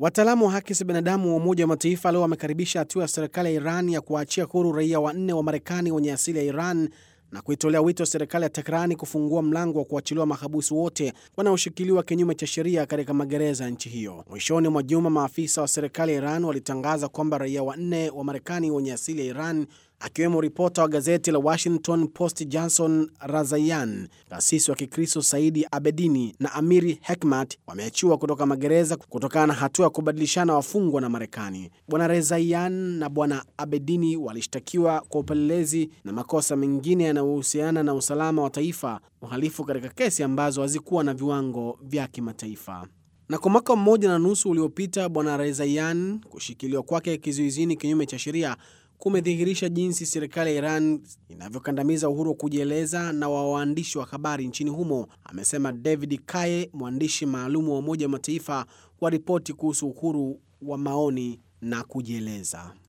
Wataalamu wa haki za binadamu wa Umoja wa Mataifa leo wamekaribisha hatua ya serikali ya Iran ya kuwaachia huru raia wanne wa Marekani wenye asili ya Iran na kuitolea wito serikali ya Teherani kufungua mlango wa kuachiliwa mahabusu wote wanaoshikiliwa kinyume cha sheria katika magereza ya nchi hiyo. Mwishoni mwa juma, maafisa wa serikali ya Iran walitangaza kwamba raia wanne wa Marekani wenye asili ya Iran akiwemo ripota wa gazeti la Washington Post Johnson Razayan, kasisi wa Kikristo Saidi Abedini na Amiri Hekmat wameachiwa kutoka magereza kutokana na hatua ya kubadilishana wafungwa na Marekani. Bwana Rezayan na Bwana Abedini walishtakiwa kwa upelelezi na makosa mengine yanayohusiana na usalama wa taifa, uhalifu katika kesi ambazo hazikuwa na viwango vya kimataifa. Na kwa mwaka mmoja na nusu uliopita, Bwana Rezayan kushikiliwa kwake kizuizini kinyume cha sheria kumedhihirisha jinsi serikali ya Iran inavyokandamiza uhuru wa kujieleza na wa waandishi wa habari nchini humo, amesema David Kaye, mwandishi maalum wa Umoja wa Mataifa wa ripoti kuhusu uhuru wa maoni na kujieleza.